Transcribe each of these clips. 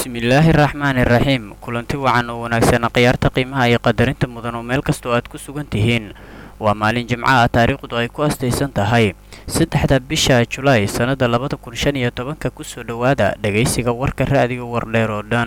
bismillaahi raxmaani raxiim kulanti wacan oo wanaagsan khiyaarta qiimaha iyo qadarinta mudan oo meel kastoo aad ku sugan tihiin waa maalin jimco ah taariikhdu ay ku astaysan tahay saddexda bisha julaay sannada labada kun shan iyo tobanka kusoo dhowaada dhegaysiga warka ra'diga wardheer oo dhan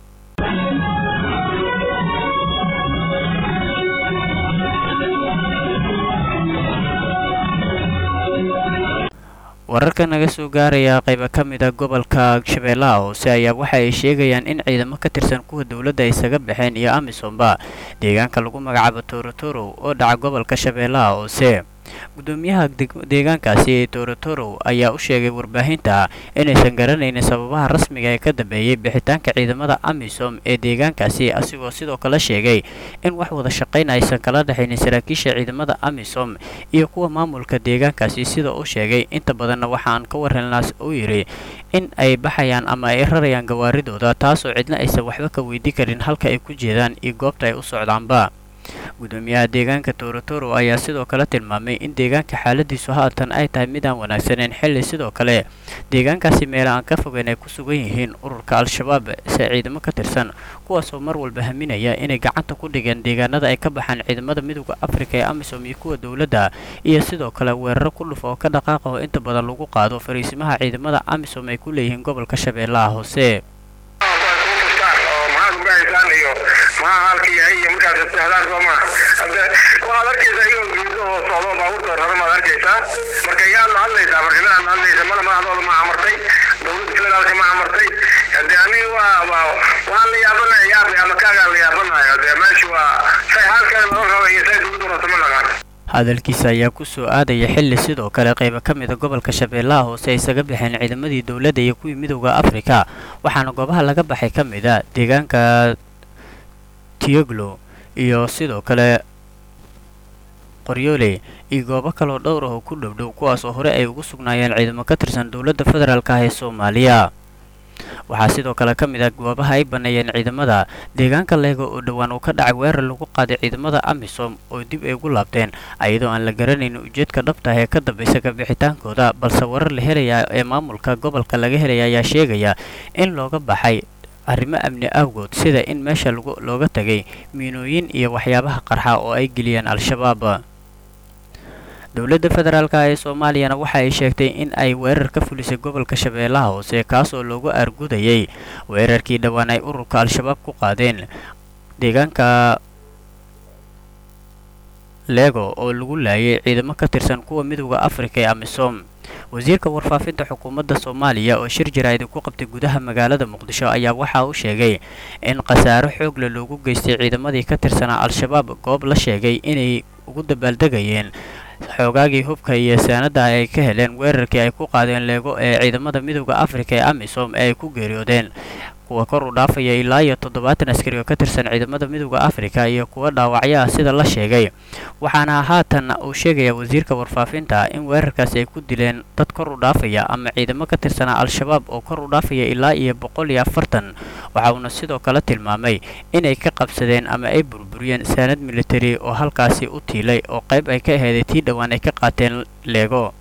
wararka naga soo gaaraya qayba ka mid a gobolka shabeellaha hoose ayaa waxa ay sheegayaan in ciidamo ka tirsan kuwa dowladda isaga baxeen iyo amisomba deegaanka lagu magacaabo torotoro oo dhaca gobolka shabeellaha hoose gudoomiyaha deegaankaasi ee torotoro ayaa u sheegay warbaahinta inaysan garanaynin sababaha rasmiga ee ka dambeeyey bixitaanka ciidamada amisom ee deegaankaasi asigoo sidoo kale sheegay in wax wada shaqayn aysan kala dhexaynin saraakiisha ciidamada amisom iyo kuwa maamulka deegaankaasi sida uu sheegay inta badanna waxaan ka warhelnaas uu yidhi in ay baxayaan ama ay rarayaan gawaaridooda taasoo cidna aysan waxba ka weydii karin halka ay ku jeedaan iyo goobta ay u socdaanba gudoomiyaha deegaanka torotoro ayaa sidoo kale tilmaamay in deegaanka xaaladiisu haatan ay tahay mid aan wanaagsaneyn xilli sidoo kale deegaankaasi meela aan ka fogeyn ay ku sugan yihiin ururka al-shabaab se ciidamo ka tirsan kuwaasoo mar walba haminaya inay gacanta ku dhigeen deegaanada ay ka baxaan ciidamada midooda afrika ee amisom iyo kuwa dowladda iyo sidoo kale weeraro ku dhuf oo ka dhaqaaqa oo inta badan lagu qaado fariisimaha ciidamada amisom ay ku leeyihiin gobolka shabeellaha hoose maaha halka yahay iyo markaas istixdaar soo maaha hade waxaad arkaysaa iyagoo geedo oo socdo baabuurta rara maad arkaysaa marka yaad la hadlaysaa marka midaad la hadlaysa mada madaxdooda ma amartay dowladda federaalka ma amartay hade aniga waa waa waan la yaabanahay yaab ama kaagaan la yaabanahay hade meesha waa say halkan loo raba iyo say dowladda rabto ma naqaan hadalkiisa ayaa ku soo aadaya xilli sidoo kale qaybo ka mida gobolka shabeellaha hoose ay isaga baxeen ciidamadii dowladda iyo kuwii midowda afrika waxaana goobaha laga baxay ka mid a deegaanka tioglo iyo sidoo kale qoryoole iyo goobo kaloo dhowr ah oo ku dhowdhow kuwaas oo hore ay ugu sugnaayeen ciidamo ka tirsan dowladda federaalka ah ee soomaaliya waxaa sidoo kale ka mid ah goobaha ay baneeyeen ciidamada deegaanka leego oo dhowaan uu ka dhacay weerar lagu qaaday ciidamada amisom oo dib ay ugu laabteen ayadoo aan la garanayn ujeedka dhabta ah ee ka dambaysa kabixitaankooda balse warar la helaya ee maamulka gobolka laga helaya ayaa sheegaya in looga baxay arrimo amni awgood sida in meesha looga tagay miinooyin iyo waxyaabaha qarxa oo ay geliyeen al-shabaab dowladda federaalka ee soomaaliyana waxa ay sheegtay in ay weerar ka fulisay gobolka shabeellaha hoose kaas oo loogu argudayay weerarkii dhowaan ay ururka al-shabaab ku qaadeen deegaanka leego oo lagu laayay ciidamo ka tirsan kuwa midowda afrika ee amisom wasiirka warfaafinta xukuumadda soomaaliya oo shir jaraa'id ku qabtay gudaha magaalada muqdisho ayaa waxa uu sheegay in khasaaro xoogle loogu geystay ciidamadii ka tirsanaa al-shabaab goob la sheegay inay ugu dabaaldegayeen xoogaagii hubka iyo saanada ay ka heleen weerarkii ay ku qaadeen leego ee ciidamada midowda afrika ee amisom ee ay ku geeriyoodeen kuwa kor u dhaafaya ilaa iyo toddobaatan askari oo ka tirsan ciidamada midowda afrika iyo kuwa dhaawacyo ah sida la sheegay waxaana haatan uu sheegaya wasiirka warfaafinta in weerarkaasi ay ku dileen dad kor u dhaafaya ama ciidamo ka tirsanaa al-shabaab oo kor u dhaafaya ilaa iyo boqol iyo afartan waxa uuna sidoo kale tilmaamay inay ka qabsadeen ama ay burburiyeen saanad militari oo halkaasi u tiilay oo qayb ay ka aheeday tii dhowaan ay ka qaateen leego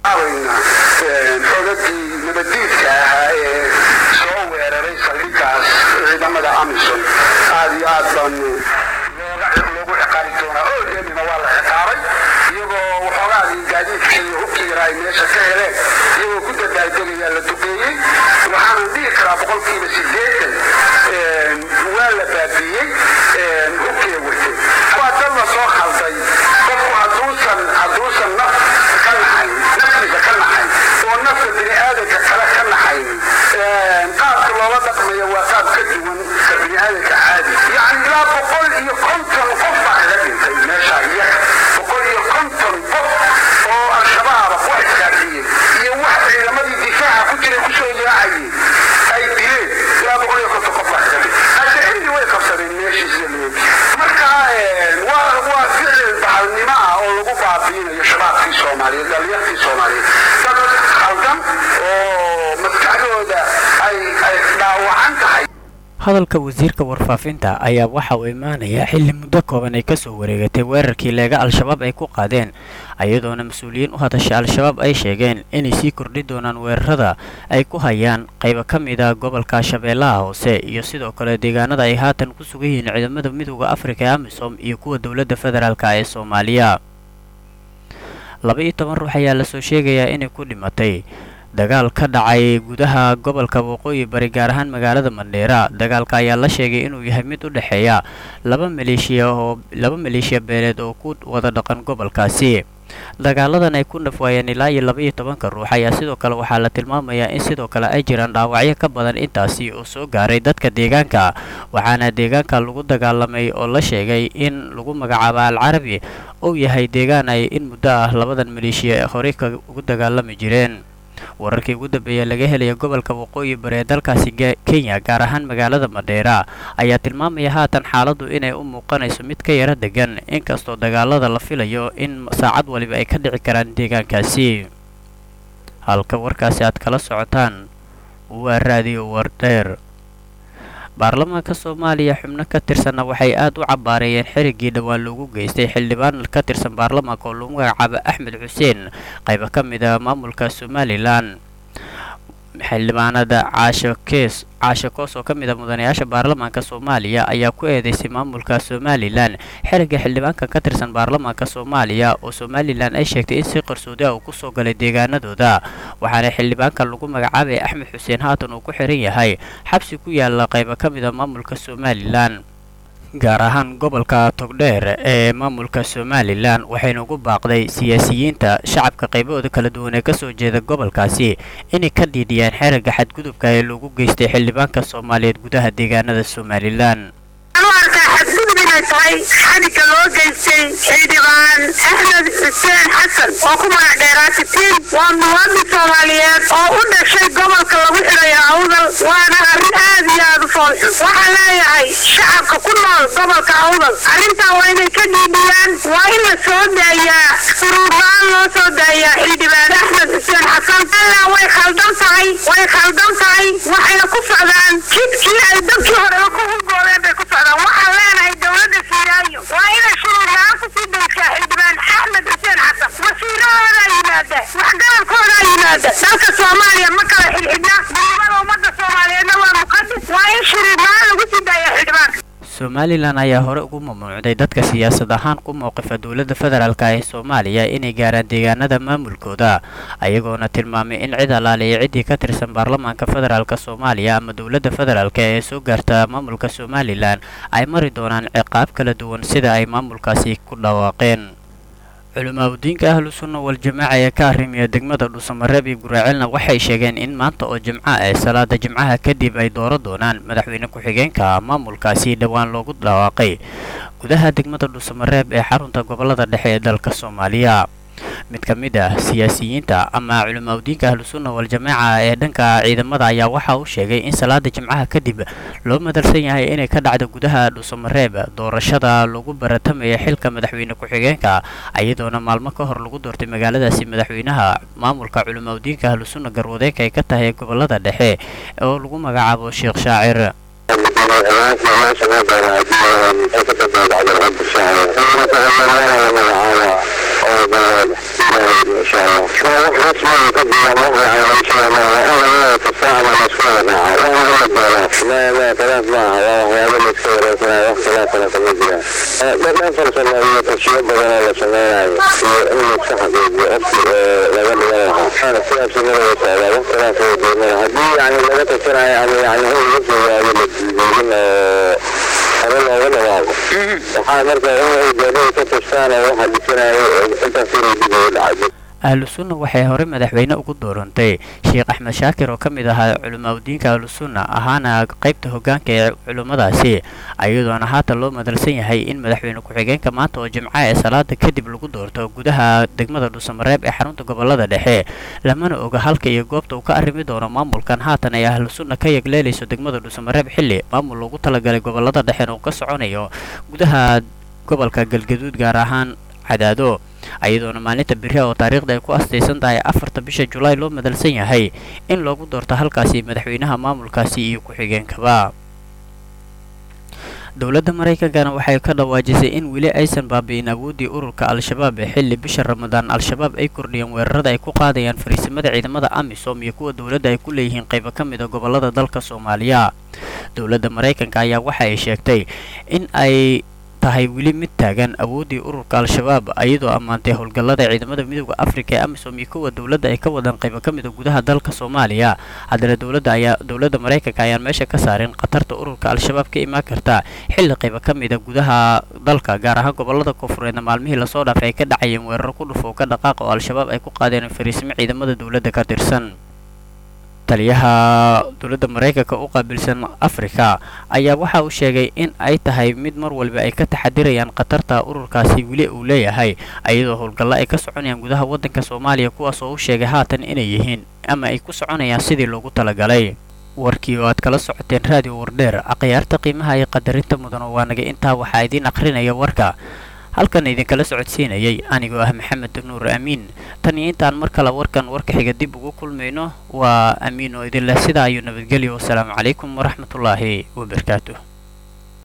ciidamada amison aad iyo aad baan loogu ciqaabi doonaa oo deenina waa la ciqaabay iyagoo waxoogaadii gaadiidka iyo hubka yaraa ay meesha ka heleen iyagoo ku dadaaldegayaa la duqeeyey waxaanan dhihi karaa boqolkiiba sideetan waa la baabiiyey hubkay watay waa dad la soo khalday qofku hadduusan hadduusan naf ka naxayn naftiisa ka naxayn oo nafta bini aadanka kale ka naxayn qaabka loola dhaqmayo waa qaab ka duwan ka bini aadanka caadi yacni ilaa boqol iyo konton qof baa kaga dhintay meesha iyaga boqol iyo konton qof oo al-shabaaba wax iskaafiyey iyo wax ciidamadii difaaca ku jiray kusoo yaacayay ay dileen ilaa boqol iyo konton qof baa kaga dhintay hase cindi way qabsadeen meeshiisa leegi marka waa waa ficil bahalnimo ah oo lagu baabiinayo shabaabkii soomaaliyeed dhalinyartii soomaaliyeed dad khaldan oo maskaxdooda ay ay dhaawacan tahay hadalka wasiirka warfaafinta ayaa waxa uu imaanayaa xilli muddo kooban ay kasoo wareegatay weerarkii leega al-shabaab ay ku qaadeen iyadoona mas-uuliyiin u hadashay al-shabaab ay sheegeen inay sii kordhi doonaan weerarada ay ku hayaan qaybo ka mid a gobolka shabeellaha hoose iyo sidoo kale deegaanada ay haatan ku sugan yihiin ciidamada midooda afrika ee amisom iyo kuwa dowladda federaalk ee soomaaliya laba iyo toban ruux ayaa lasoo sheegayaa inay ku dhimatay dagaal ka dhacay gudaha gobolka waqooyi bari gaar ahaan magaalada mandheera dagaalka ayaa la sheegay inuu yahay mid u dhexeeya laba maleeshiya oo laba maleeshiya beeleed oo ku wada dhaqan gobolkaasi dagaaladan ay ku nafwaayeen ilaa iyo laba iyo tobanka ruux ayaa sidoo kale waxaa la tilmaamayaa in sidoo kale ay jiraan dhaawacyo ka badan intaasi oo soo gaaray dadka deegaanka waxaana deegaanka lagu dagaalamay oo la sheegay in lagu magacaabo al carabi uu yahay deegaan ay in muddo ah labadan maleeshiya horey ka ugu dagaalami jireen wararkii ugu dambeeya laga helaya gobolka waqooyi bari ee dalkaasi kenya gaar ahaan magaalada madheera ayaa tilmaamaya haatan xaaladdu inay u muuqanayso mid ka yaro degan inkastoo dagaalada la filayo in saacad waliba ay ka dhici karaan deegaankaasi halka warkaasi aad kala socotaan waa raadiyo wardheer baarlamaanka soomaaliya xubno ka tirsanna waxay aad u cabaareeyeen xiriggii dhowaan loogu geystay xildhibaan ka tirsan baarlamaanka oo lagu magacaabo axmed xuseen qaybo ka mid a maamulka somalilan xildhibaanada caasho kees caasho koos oo ka mid a mudanayaasha baarlamaanka soomaaliya ayaa ku eedeysay maamulka somalilan xiriga xildhibaanka ka tirsan baarlamaanka soomaaliya oo somalilan ay sheegtay in si qarsoodi ah uu kusoo galay deegaanadooda waxaana xildhibaanka lagu magacaabay axmed xuseen haatan uu ku xiran yahay xabsi ku yaala qaybo ka mid a maamulka somalilan gaar ahaan gobolka togdheer ee maamulka somalilan waxayna ugu baaqday siyaasiyiinta shacabka qaybahooda kala duwan ee kasoo jeeda gobolkaasi inay ka dhiidhiyaan xerigga xadgudubka ee lagu geystay xildhibaanka soomaaliyeed gudaha deegaanada somalilan xadgudub inay tahay xadhigga loo geystay xildhibaan axmed xuseen xasan oo ku magac dheeraatitiin waa muwaadin soomaaliyeed oo u dhashay gobolka lagu xidhayo awdal waana arrin aad iyo aad u foolxun waxaan leeyahay shacabka ku nool gobolka awdal arrintaa waa inay ka dhiidhiyaan waa in la soo daayaa suruurla-aan loo soo daayaa xildhibaan axmed xuseen xasan ilaa way khaldan tahay way khaldan tahay waxayna ku socdaan jidkii ay dadkii horeba ku hulgoodeen bay ku socdaan waxaan leenahay dowladda siiraayo waa inay shuruurla-aan kusii daysaa xildhibaan axmed xuseen xasan wasiirahoodaa yimaada waxgarabkoodaa yimaada dalka soomaaliya ma kala xidhxidhna gudubada ummadda soomaaliyeedna waa muqadis waa in shuruurla-aan lagu sii daaya xildhibaanka somalilan ayaa hore ugu mamnuucday dadka siyaasad ahaan ku mowqifa dowladda federaalk ee soomaaliya inay gaaraan deegaanada maamulkooda ayagoona tilmaamay in cid alaaliya ciddii ka tirsan baarlamaanka federaalk soomaaliya ama dowladda federaalk ee soo gaarta maamulka somalilan ay mari doonaan ciqaab kala duwan sida ay maamulkaasi ku dhawaaqeen culimaabudiinka ahlu sunna wal-jamaaca ee ka arrimiya degmada dhuusamareeb iyo guraacelna waxay sheegeen in maanta oo jimco ee salaada jimcaha kadib ay dooro doonaan madaxweyne ku-xigeenka maamulkaasi dhowaan loogu dhawaaqay gudaha degmada dhuusamareeb ee xarunta gobolada dhexe ee dalka soomaaliya mid ka mid ah siyaasiyiinta ama culimaabudiinka ahlu sunna wal-jamaaca ee dhanka ciidamada ayaa waxa uu sheegay in salaada jimcaha kadib loo madalsan yahay inay ka dhacdo gudaha dhuusamareeb doorashada lagu baratamaya xilka madaxweyne ku-xigeenka iyadoona maalmo ka hor lagu doortay magaaladaasi madaxweynaha maamulka culimaabudiinka ahlu sunna garwadeenka ay ka tahay gobolada dhexe oo lagu magacaabo sheekh shaacir ahlu sunna waxay hore madaxweyne ugu doorantay sheekh axmed shaakir oo ka mid ahaa culimaabudiinka ahlu sunna ahaana qaybta hogaanka ee culimmadaasi ayadoona haatan loo madalsan yahay in madaxweyne ku-xigeenka maanta oo jimca ee salaada kadib lagu doorto gudaha degmada dhuusamareeb ee xarunta gobolada dhexe lamana oga halka iyo goobta uu ka arrimi doono maamulkan haatan ay ahlu sunna ka yegleelayso degmada dhuusamareeb xilli maamul loogu talagalay gobolada dhexena uu ka soconayo gudaha gobolka galgaduud gaar ahaan cadaado ayadoona maalinta beri oo taariikhda ay ku astaysan tahay afarta bisha julaay loo madalsan yahay in loogu doorto halkaasi madaxweynaha maamulkaasi iyo ku-xigeenkaba dowladda maraykankana waxay ka dhawaajisay in weli aysan baabi'in awooddii ururka al-shabaab ee xilli bisha ramadaan al-shabaab ay kordhiyeen weerarada ay ku qaadayaan fariisimada ciidamada amisom iyo kuwa dowladda ay ku leeyihiin qaybo ka mid a gobollada dalka soomaaliya dowladda maraykanka ayaa waxa ay sheegtay in ay tahay weli mid taagan awooddii ururka al-shabaab iyadoo ammaantay howlgallada ciidamada midooda afrika ee amisom iyo kuwa dowladda ay ka wadaan qaybo ka mid a gudaha dalka soomaaliya haddana dowladda ayaa dowladda maraykanka ayaan meesha ka saarin khatarta ururka al-shabaab ka imaan karta xilli qaybo ka mid a gudaha dalka gaar ahaan gobollada koonfureedna maalmihii lasoo dhaafay ay ka dhacayeen weeraro ku dhufo ka dhaqaaqa oo al-shabaab ay ku qaadeen fariisimo ciidamada dowladda ka tirsan taliyaha dowladda maraykanka u qaabilsan afrika ayaa waxa uu sheegay in ay tahay mid mar walba ay ka taxadirayaan khatarta ururkaasi weli uu leeyahay iyadoo howlgallo ay ka soconayaan gudaha waddanka soomaaliya kuwaas oo u sheegay haatan inay yihiin ama ay ku soconayaan sidii loogu talagalay warkii oo aad kala socoteen raadiyo wardheer akhyaarta qiimaha iyo qadarinta mudan oo waanaga intaa waxaa idiin akhrinaya warka halkan idinkala socodsiinayay anigoo ah maxamed nuur amiin tan iyo intaan mar kale warkan warka xiga dib ugu kulmayno waa amiin oo idin leh sidaa ayuu nabadgelyo wasalaamu calaykum waraxmatullaahi wabarakaatuh